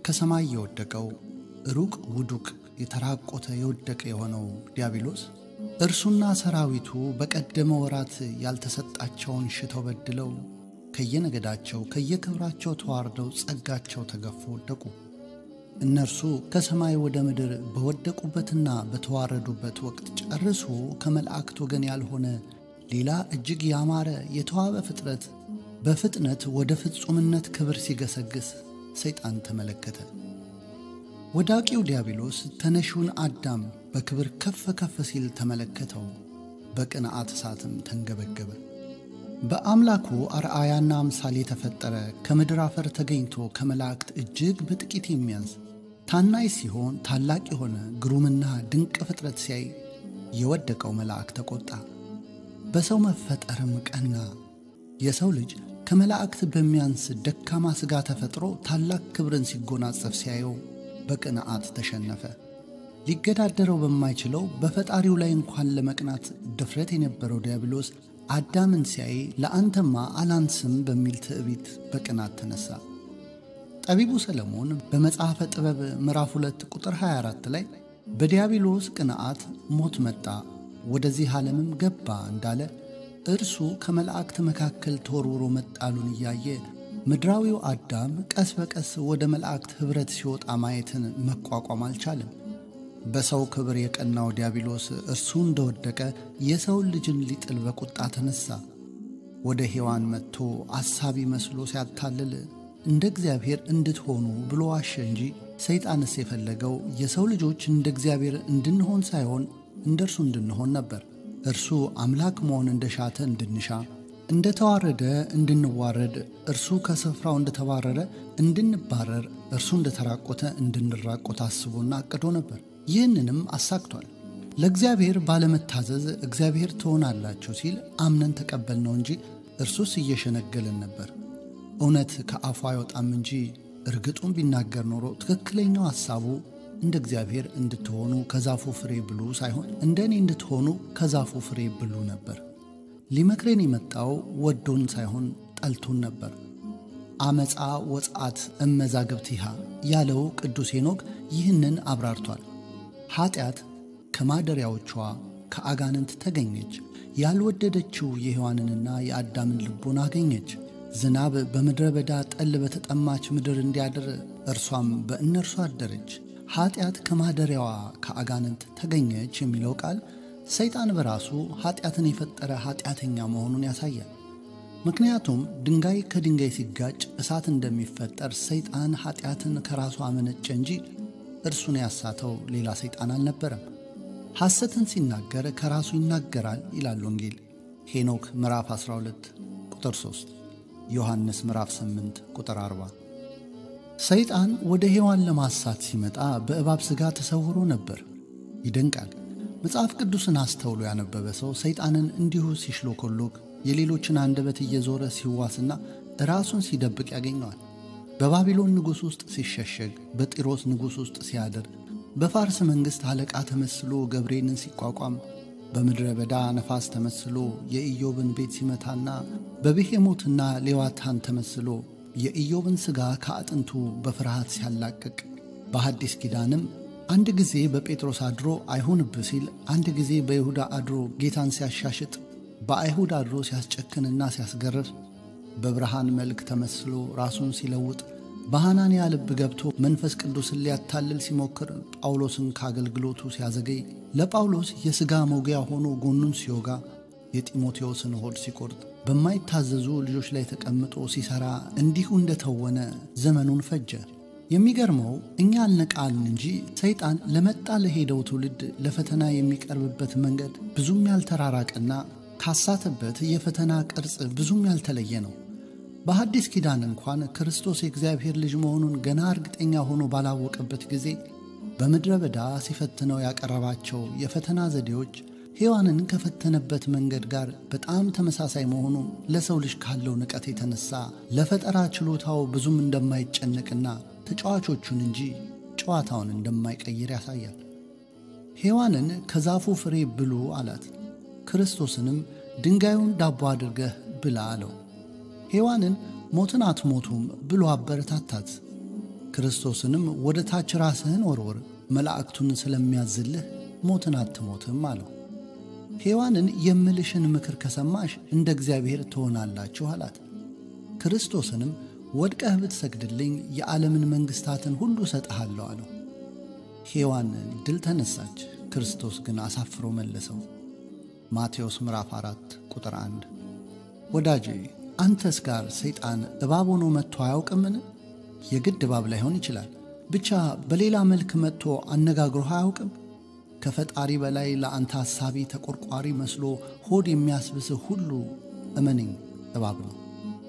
ከሰማይ የወደቀው ሩቅ ውዱቅ የተራቆተ የወደቀ የሆነው ዲያብሎስ እርሱና ሰራዊቱ በቀደመ ወራት ያልተሰጣቸውን ሽተው በድለው ከየነገዳቸው ከየክብራቸው ተዋርደው ጸጋቸው ተገፎ ወደቁ። እነርሱ ከሰማይ ወደ ምድር በወደቁበትና በተዋረዱበት ወቅት ጨርሶ ከመላእክት ወገን ያልሆነ ሌላ እጅግ ያማረ የተዋበ ፍጥረት በፍጥነት ወደ ፍጹምነት ክብር ሲገሰግስ ሰይጣን ተመለከተ። ወዳቂው ዲያብሎስ ተነሺውን አዳም በክብር ከፍ ከፍ ሲል ተመለከተው፣ በቅንዓት እሳትም ተንገበገበ። በአምላኩ አርአያና አምሳል የተፈጠረ ከምድር አፈር ተገኝቶ ከመላእክት እጅግ በጥቂት የሚያንስ ታናይ ሲሆን ታላቅ የሆነ ግሩምና ድንቅ ፍጥረት ሲያይ የወደቀው መልአክ ተቆጣ፣ በሰው መፈጠርም ቀና። የሰው ልጅ ከመላእክት በሚያንስ ደካማ ሥጋ ተፈጥሮ ታላቅ ክብርን ሲጎናጸፍ ሲያየው በቅንዓት ተሸነፈ። ሊገዳደረው በማይችለው በፈጣሪው ላይ እንኳን ለመቅናት ድፍረት የነበረው ዲያብሎስ አዳምን ሲያይ ለአንተማ አላንስም በሚል ትዕቢት በቅናት ተነሳ። ጠቢቡ ሰለሞን በመጽሐፈ ጥበብ ምዕራፍ 2 ቁጥር 24 ላይ በዲያብሎስ ቅንዓት ሞት መጣ ወደዚህ ዓለምም ገባ እንዳለ እርሱ ከመላእክት መካከል ተወርውሮ መጣሉን እያየ ምድራዊው አዳም ቀስ በቀስ ወደ መላእክት ኅብረት ሲወጣ ማየትን መቋቋም አልቻለም። በሰው ክብር የቀናው ዲያብሎስ እርሱ እንደወደቀ የሰውን ልጅን ሊጥል በቁጣ ተነሳ። ወደ ሔዋን መጥቶ አሳቢ መስሎ ሲያታልል እንደ እግዚአብሔር እንድትሆኑ ብሎ ዋሸ እንጂ ሰይጣንስ የፈለገው የሰው ልጆች እንደ እግዚአብሔር እንድንሆን ሳይሆን እንደ እርሱ እንድንሆን ነበር። እርሱ አምላክ መሆን እንደሻተ እንድንሻ፣ እንደ ተዋረደ እንድንዋረድ፣ እርሱ ከስፍራው እንደተባረረ እንድንባረር፣ እርሱ እንደተራቆተ እንድንራቆት አስቦና አቅዶ ነበር። ይህንንም አሳክቷል። ለእግዚአብሔር ባለመታዘዝ እግዚአብሔር ትሆናላችሁ ሲል አምነን ተቀበልነው እንጂ እርሱስ እየሸነገለን ነበር። እውነት ከአፉ አይወጣም እንጂ እርግጡን ቢናገር ኖሮ ትክክለኛው ሐሳቡ እንደ እግዚአብሔር እንድትሆኑ ከዛፉ ፍሬ ብሉ ሳይሆን እንደ እኔ እንድትሆኑ ከዛፉ ፍሬ ብሉ ነበር። ሊመክሬን የመጣው ወዶን ሳይሆን ጠልቶን ነበር። አመፃ ወጻት እመዛግብቲሃ ያለው ቅዱስ ሄኖክ ይህንን አብራርቷል። ኀጢአት ከማደሪያዎቿ ከአጋንንት ተገኘች። ያልወደደችው የሔዋንንና የአዳምን ልቦን አገኘች። ዝናብ በምድረ በዳ ጠል በተጠማች ምድር እንዲያድር እርሷም በእነርሱ አደረች። ኀጢአት ከማደሪያዋ ከአጋንንት ተገኘች የሚለው ቃል ሰይጣን በራሱ ኀጢአትን የፈጠረ ኀጢአተኛ መሆኑን ያሳያል። ምክንያቱም ድንጋይ ከድንጋይ ሲጋጭ እሳት እንደሚፈጠር ሰይጣን ኀጢአትን ከራሱ አመነጨ እንጂ እርሱን ያሳተው ሌላ ሰይጣን አልነበረም። ሐሰትን ሲናገር ከራሱ ይናገራል ይላል ወንጌል ሄኖክ ምዕራፍ 12 ቁጥር 3፣ ዮሐንስ ምዕራፍ 8 ቁጥር 40። ሰይጣን ወደ ሔዋን ለማሳት ሲመጣ በእባብ ሥጋ ተሰውሮ ነበር። ይደንቃል። መጽሐፍ ቅዱስን አስተውሎ ያነበበ ሰው ሰይጣንን እንዲሁ ሲሽሎኮሎክ የሌሎችን አንደበት እየዞረ ሲዋስና ራሱን ሲደብቅ ያገኘዋል። በባቢሎን ንጉሥ ውስጥ ሲሸሸግ፣ በጢሮስ ንጉሥ ውስጥ ሲያድር፣ በፋርስ መንግሥት አለቃ ተመስሎ ገብርኤልን ሲቋቋም፣ በምድረ በዳ ነፋስ ተመስሎ የኢዮብን ቤት ሲመታና በብሄሞትና ሌዋታን ተመስሎ የኢዮብን ሥጋ ከአጥንቱ በፍርሃት ሲያላቅቅ፣ በሐዲስ ኪዳንም አንድ ጊዜ በጴጥሮስ አድሮ አይሁንብህ ሲል፣ አንድ ጊዜ በይሁዳ አድሮ ጌታን ሲያሻሽጥ፣ በአይሁድ አድሮ ሲያስጨክንና ሲያስገርፍ በብርሃን መልክ ተመስሎ ራሱን ሲለውጥ በሐናንያ ልብ ገብቶ መንፈስ ቅዱስን ሊያታልል ሲሞክር ጳውሎስን ከአገልግሎቱ ሲያዘገይ ለጳውሎስ የሥጋ መውጊያ ሆኖ ጎኑን ሲወጋ የጢሞቴዎስን ሆድ ሲቆርጥ በማይታዘዙ ልጆች ላይ ተቀምጦ ሲሠራ እንዲሁ እንደተወነ ዘመኑን ፈጀ። የሚገርመው እኛ አልነቃልን እንጂ ሰይጣን ለመጣ ለሄደው ትውልድ ለፈተና የሚቀርብበት መንገድ ብዙም ያልተራራቀና ካሳተበት የፈተና ቅርጽ ብዙም ያልተለየ ነው። በሐዲስ ኪዳን እንኳን ክርስቶስ የእግዚአብሔር ልጅ መሆኑን ገና እርግጠኛ ሆኖ ባላወቀበት ጊዜ በምድረ በዳ ሲፈትነው ያቀረባቸው የፈተና ዘዴዎች ሔዋንን ከፈተነበት መንገድ ጋር በጣም ተመሳሳይ መሆኑ ለሰው ልጅ ካለው ንቀት የተነሳ ለፈጠራ ችሎታው ብዙም እንደማይጨነቅና ተጫዋቾቹን እንጂ ጨዋታውን እንደማይቀይር ያሳያል። ሔዋንን ከዛፉ ፍሬ ብሉ አላት። ክርስቶስንም ድንጋዩን ዳቦ አድርገህ ብላ አለው። ሔዋንን ሞትን አትሞቱም ብሎ አበረታታት። ክርስቶስንም ወደ ታች ራስህን ወርወር፣ መላእክቱን ስለሚያዝልህ ሞትን አትሞትም አለው። ሔዋንን የምልሽን ምክር ከሰማሽ እንደ እግዚአብሔር ትሆናላችሁ አላት። ክርስቶስንም ወድቀህ ብትሰግድልኝ የዓለምን መንግሥታትን ሁሉ እሰጥሃለሁ አለው። ሔዋን ድል ተነሳች፣ ክርስቶስ ግን አሳፍሮ መለሰው። ማቴዎስ ምዕራፍ 4 ቁጥር 1 ወዳጄ አንተስ ጋር ሰይጣን እባብ ሆኖ መጥቶ አያውቅምን? የግድ እባብ ላይሆን ይችላል፣ ብቻ በሌላ መልክ መጥቶ አነጋግሮህ አያውቅም? ከፈጣሪ በላይ ለአንተ ሐሳቢ ተቆርቋሪ መስሎ ሆድ የሚያስብስህ ሁሉ እመነኝ እባብ ነው።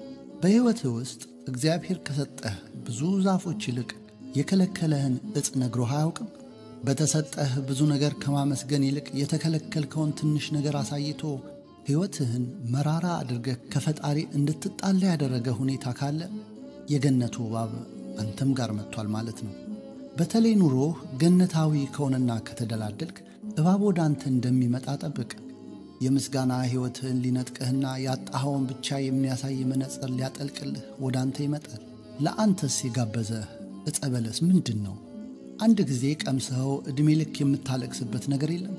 በሕይወትህ ውስጥ እግዚአብሔር ከሰጠህ ብዙ ዛፎች ይልቅ የከለከለህን ዕፅ ነግሮህ አያውቅም? በተሰጠህ ብዙ ነገር ከማመስገን ይልቅ የተከለከልከውን ትንሽ ነገር አሳይቶ ሕይወትህን መራራ አድርገህ ከፈጣሪ እንድትጣላ ያደረገ ሁኔታ ካለ የገነቱ እባብ አንተም ጋር መጥቷል ማለት ነው። በተለይ ኑሮህ ገነታዊ ከሆነና ከተደላደልክ እባብ ወደ አንተ እንደሚመጣ ጠብቅ። የምስጋና ሕይወትህን ሊነጥቅህና ያጣኸውን ብቻ የሚያሳይ መነጽር ሊያጠልቅልህ ወደ አንተ ይመጣል። ለአንተስ የጋበዘህ ዕፀ በለስ ምንድን ነው? አንድ ጊዜ ቀምሰኸው ዕድሜ ልክ የምታለቅስበት ነገር የለም?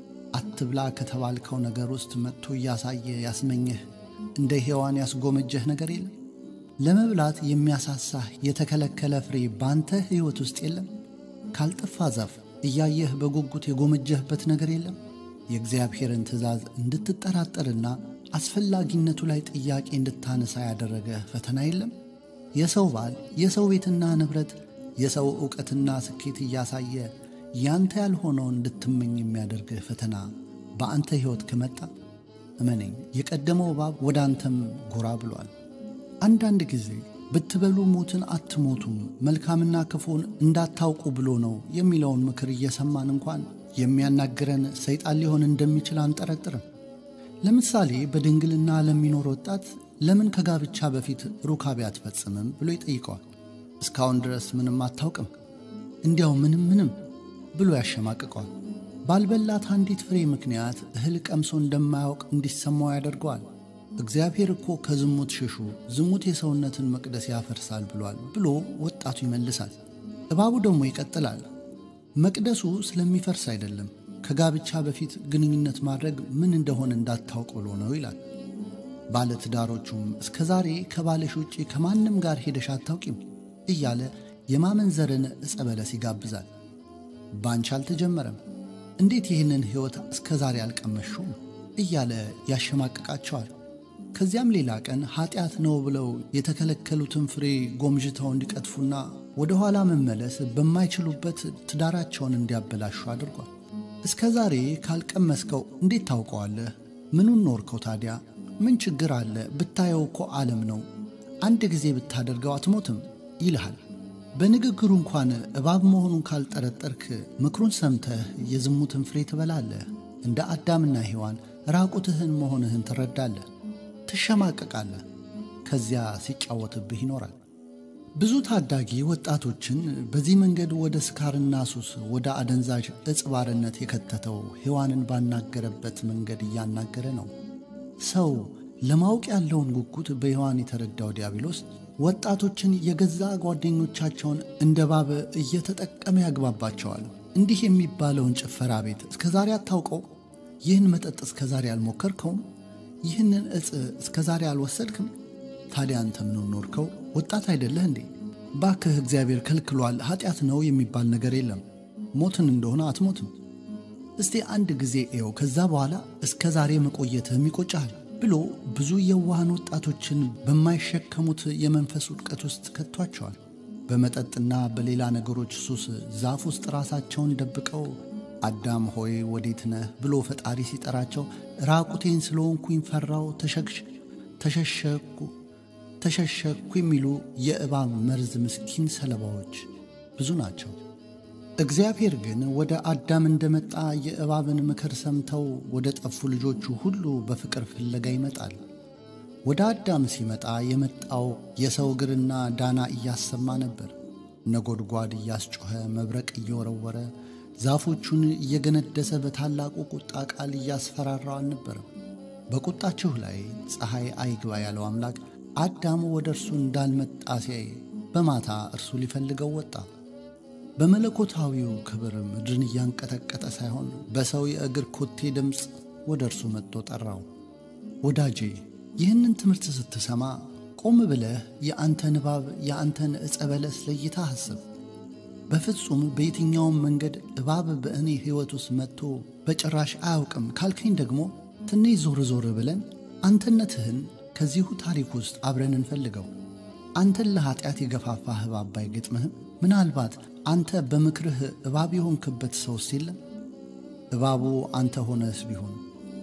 አትብላ ከተባልከው ነገር ውስጥ መጥቶ እያሳየ ያስመኘህ እንደ ሔዋን ያስጎመጀህ ነገር የለም? ለመብላት የሚያሳሳህ የተከለከለ ፍሬ በአንተ ሕይወት ውስጥ የለም? ካልጠፋ ዛፍ እያየህ በጉጉት የጎመጀህበት ነገር የለም? የእግዚአብሔርን ትእዛዝ እንድትጠራጠርና አስፈላጊነቱ ላይ ጥያቄ እንድታነሳ ያደረገ ፈተና የለም? የሰው ባል፣ የሰው ቤትና ንብረት፣ የሰው ዕውቀትና ስኬት እያሳየ ያንተ ያልሆነውን እንድትመኝ የሚያደርግህ ፈተና በአንተ ሕይወት ከመጣ እመነኝ የቀደመው እባብ ወደ አንተም ጎራ ብሏል። አንዳንድ ጊዜ ብትበሉ ሞትን አትሞቱም መልካምና ክፉን እንዳታውቁ ብሎ ነው የሚለውን ምክር እየሰማን እንኳን የሚያናግረን ሰይጣን ሊሆን እንደሚችል አንጠረጥርም። ለምሳሌ በድንግልና ለሚኖር ወጣት ለምን ከጋብቻ በፊት ሩካቤ አትፈጽምም ብሎ ይጠይቀዋል። እስካሁን ድረስ ምንም አታውቅም፣ እንዲያው ምንም ምንም ብሎ ያሸማቅቀዋል። ባልበላት አንዲት ፍሬ ምክንያት እህል ቀምሶ እንደማያውቅ እንዲሰማው ያደርገዋል። እግዚአብሔር እኮ ከዝሙት ሽሹ፣ ዝሙት የሰውነትን መቅደስ ያፈርሳል ብሏል ብሎ ወጣቱ ይመልሳል። እባቡ ደግሞ ይቀጥላል። መቅደሱ ስለሚፈርስ አይደለም ከጋብቻ በፊት ግንኙነት ማድረግ ምን እንደሆነ እንዳታውቅ ብሎ ነው ይላል። ባለትዳሮቹም እስከ ዛሬ ከባልሽ ውጪ ከማንም ጋር ሄደሽ አታውቂም እያለ የማመንዘርን ዕፀ በለስ ይጋብዛል። ባንቺ አልተጀመረም፣ እንዴት ይህንን ሕይወት እስከ ዛሬ አልቀመሹም እያለ ያሸማቅቃቸዋል። ከዚያም ሌላ ቀን ኀጢአት ነው ብለው የተከለከሉትን ፍሬ ጎምዥተው እንዲቀጥፉና ወደ ኋላ መመለስ በማይችሉበት ትዳራቸውን እንዲያበላሹ አድርጓል። እስከ ዛሬ ካልቀመስከው እንዴት ታውቀዋለህ? ምኑን ኖርከው ታዲያ? ምን ችግር አለ? ብታየው እኮ ዓለም ነው። አንድ ጊዜ ብታደርገው አትሞትም ይልሃል። በንግግሩ እንኳን እባብ መሆኑን ካልጠረጠርክ ምክሩን ሰምተህ የዝሙትን ፍሬ ትበላለህ። እንደ አዳምና ሔዋን ራቁትህን መሆንህን ትረዳለህ፣ ትሸማቀቃለህ። ከዚያ ሲጫወትብህ ይኖራል። ብዙ ታዳጊ ወጣቶችን በዚህ መንገድ ወደ ስካርና ሱስ፣ ወደ አደንዛዥ ዕፅ ባርነት የከተተው ሔዋንን ባናገረበት መንገድ እያናገረ ነው። ሰው ለማወቅ ያለውን ጉጉት በሔዋን የተረዳው ዲያብሎስ ወጣቶችን የገዛ ጓደኞቻቸውን እንደ ባብ እየተጠቀመ ያግባባቸዋል። እንዲህ የሚባለውን ጭፈራ ቤት እስከ ዛሬ አታውቀው? ይህን መጠጥ እስከ ዛሬ አልሞከርከውም? ይህንን ዕፅ እስከ ዛሬ አልወሰድክም? ታዲያ አንተ ምን ኖርከው? ወጣት አይደለህ እንዴ? ባክህ እግዚአብሔር ከልክሏል፣ ኃጢአት ነው የሚባል ነገር የለም። ሞትን እንደሆነ አትሞትም። እስቲ አንድ ጊዜ ኤው፣ ከዛ በኋላ እስከ ዛሬ መቆየትህም ይቆጫል ብሎ ብዙ የዋሃን ወጣቶችን በማይሸከሙት የመንፈስ ውድቀት ውስጥ ከቷቸዋል። በመጠጥና በሌላ ነገሮች ሱስ ዛፍ ውስጥ ራሳቸውን ደብቀው አዳም ሆይ ወዴት ነህ ብሎ ፈጣሪ ሲጠራቸው ራቁቴን ስለሆንኩኝ ፈራው፣ ተሸሸኩ ተሸሸኩ የሚሉ የእባብ መርዝ ምስኪን ሰለባዎች ብዙ ናቸው። እግዚአብሔር ግን ወደ አዳም እንደመጣ የእባብን ምክር ሰምተው ወደ ጠፉ ልጆቹ ሁሉ በፍቅር ፍለጋ ይመጣል። ወደ አዳም ሲመጣ የመጣው የሰው እግርና ዳና እያሰማ ነበር። ነጎድጓድ እያስጮኸ መብረቅ እየወረወረ ዛፎቹን እየገነደሰ በታላቁ ቁጣ ቃል እያስፈራራው አልነበረም። በቁጣችሁ ላይ ፀሐይ አይግባ ያለው አምላክ አዳም ወደ እርሱ እንዳልመጣ ሲያይ በማታ እርሱ ሊፈልገው ወጣ። በመለኮታዊው ክብር ምድርን እያንቀጠቀጠ ሳይሆን በሰው የእግር ኮቴ ድምፅ ወደ እርሱ መጥቶ ጠራው። ወዳጄ ይህንን ትምህርት ስትሰማ ቆም ብለህ የአንተ ንባብ የአንተን ዕፀ በለስ ለይታ አስብ። በፍጹም በየትኛውም መንገድ እባብ በእኔ ሕይወት ውስጥ መጥቶ በጭራሽ አያውቅም ካልከኝ ደግሞ ትንሽ ዞር ዞር ብለን አንተነትህን ከዚሁ ታሪክ ውስጥ አብረን እንፈልገው። አንተን ለኀጢአት የገፋፋህ እባብ ባይገጥምህም ምናልባት አንተ በምክርህ እባብ የሆንክበት ሰውስ የለም? እባቡ አንተ ሆነስ ቢሆን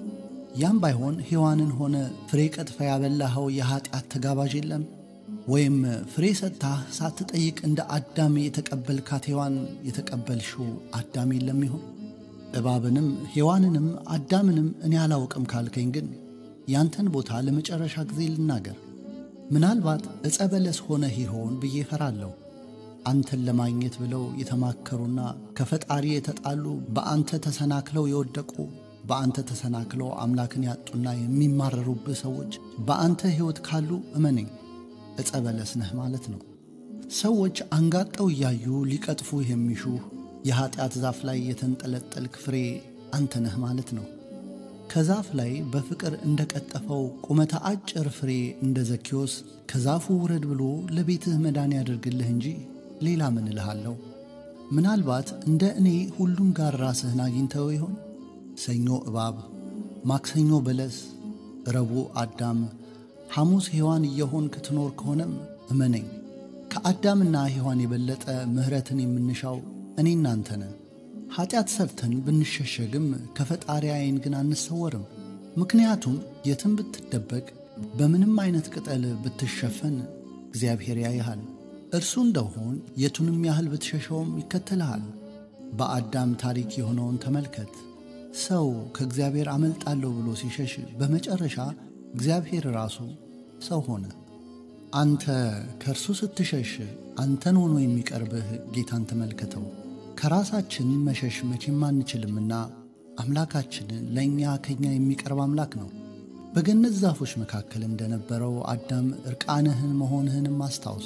ያም ባይሆን ሔዋንን ሆነ ፍሬ ቀጥፈ ያበላኸው የኀጢአት ተጋባዥ የለም? ወይም ፍሬ ሰጥታህ ሳትጠይቅ እንደ አዳም የተቀበልካት ሔዋን የተቀበልሽው አዳም የለም ይሆን? እባብንም ሔዋንንም አዳምንም እኔ አላውቅም ካልከኝ ግን ያንተን ቦታ ለመጨረሻ ጊዜ ልናገር። ምናልባት ዕፀ በለስ ሆነህ ይሆን ብዬ እፈራለሁ። አንተን ለማግኘት ብለው የተማከሩና ከፈጣሪ የተጣሉ በአንተ ተሰናክለው የወደቁ በአንተ ተሰናክለው አምላክን ያጡና የሚማረሩብህ ሰዎች በአንተ ሕይወት ካሉ እመነኝ ዕፀ በለስ ነህ ማለት ነው። ሰዎች አንጋጠው እያዩ ሊቀጥፉ የሚሹህ የኀጢአት ዛፍ ላይ የተንጠለጠልክ ፍሬ አንተ ነህ ማለት ነው። ከዛፍ ላይ በፍቅር እንደ ቀጠፈው ቁመተ አጭር ፍሬ እንደ ዘኪዮስ ከዛፉ ውረድ ብሎ ለቤትህ መዳን ያደርግልህ እንጂ ሌላ ምን እልሃለሁ? ምናልባት እንደ እኔ ሁሉም ጋር ራስህን አግኝተው ይሆን? ሰኞ እባብ፣ ማክሰኞ በለስ፣ ረቡዕ አዳም፣ ሐሙስ ሔዋን እየሆንክ ትኖር ከሆነም እመነኝ ከአዳምና ሔዋን የበለጠ ምሕረትን የምንሻው እኔ እናንተ ነን። ኀጢአት ሰርተን ብንሸሸግም ከፈጣሪ ዓይን ግን አንሰወርም። ምክንያቱም የትም ብትደበቅ በምንም አይነት ቅጠል ብትሸፈን እግዚአብሔር ያይሃል። እርሱ እንደሆን የቱንም ያህል ብትሸሸውም ይከተልሃል። በአዳም ታሪክ የሆነውን ተመልከት። ሰው ከእግዚአብሔር አመልጣለሁ ብሎ ሲሸሽ በመጨረሻ እግዚአብሔር ራሱ ሰው ሆነ። አንተ ከእርሱ ስትሸሽ አንተን ሆኖ የሚቀርብህ ጌታን ተመልከተው። ከራሳችን መሸሽ መቼም አንችልምና አምላካችን ለእኛ ከእኛ የሚቀርብ አምላክ ነው። በገነት ዛፎች መካከል እንደነበረው አዳም ዕርቃንህን መሆንህንም አስታውስ።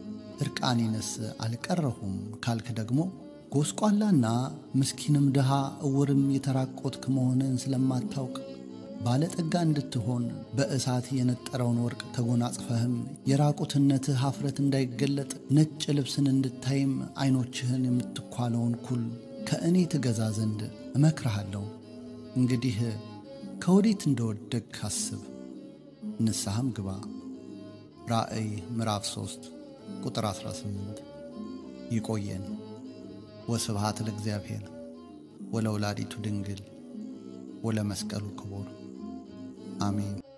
ዕርቃኔንስ አልቀረሁም ካልክ ደግሞ ጎስቋላና ምስኪንም ድሃ እውርም የተራቆትክ መሆንህን ስለማታውቅ ባለጠጋ እንድትሆን በእሳት የነጠረውን ወርቅ ተጎናጽፈህም የራቁትነትህ ኀፍረት እንዳይገለጥ ነጭ ልብስን እንድታይም ዐይኖችህን የምትኳለውን ኩል ከእኔ ትገዛ ዘንድ እመክርሃለሁ። እንግዲህ ከወዴት እንደወደቅህ አስብ፣ ንስሐም ግባ። ራእይ ምዕራፍ 3 ቁጥር 18። ይቆየን። ወስብሃት ለእግዚአብሔር ወለወላዲቱ ድንግል ወለመስቀሉ ክቡር አሜን።